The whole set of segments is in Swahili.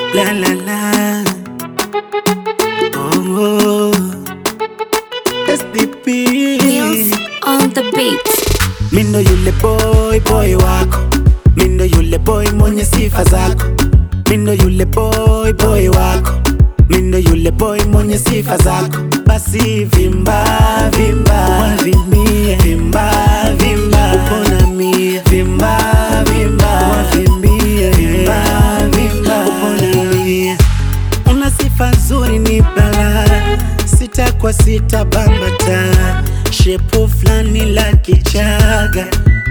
La la la. Oh, SDP. Wheels on the beat. Mindo yule boy boy wako, mindo yule boy mwenye sifa zako, mindo yule boy boy wako, mindo yule boy mwenye sifa zako. Basi vimba vimba, wavimbie vimba vimba, upona mie vimba vimba, wavimbie vimba vimba, upona mie una sifa nzuri ni bala sita kwa sita bambata shepu flani la kichaga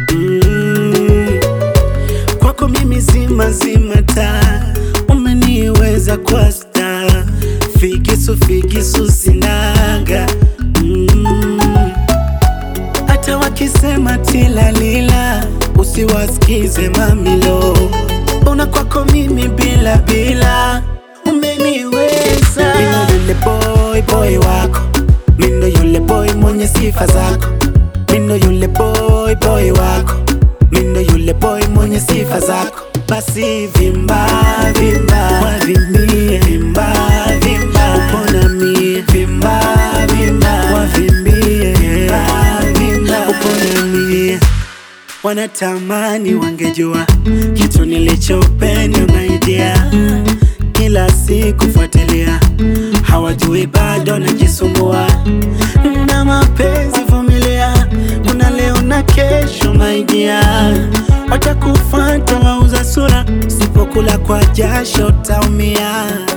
mm. kwako mimi zima zima ta umeniweza kwa sta figisu figisu sinaga mm. hata wakisema tilalila usiwasikize mamilo una kwako mimi bila bila umeniweza mindo yule boy boy wako mindo yule boy mwenye sifa zako mindo yule boy boy wako mindo yule boy mwenye sifa zako basi vimba vimba wavimbie vimba vimba upona mie vimba vimba wavimbie vimba vimba upona mie wanatamani wangejua kitu nilichopenda maidia kila siku fuatilia hawajui bado najisumbua na mapenzi vumilia kuna leo na kesho maidia watakufata wauza sura usipokula kwa jasho utaumia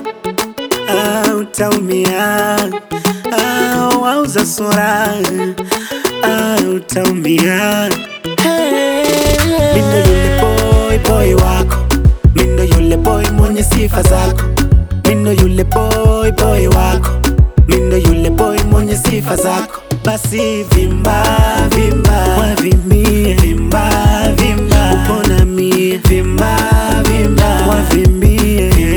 ah, utaumia ah, wauza sura ah, utaumia Mindo yule boy boy wako Mindo yule boy mwenye sifa zako Mindo yule boy boy wako Mindo yule boy mwenye sifa zako Basi vimba vimba wavimbie vimba vimba upona mie vimba vimba wavimbie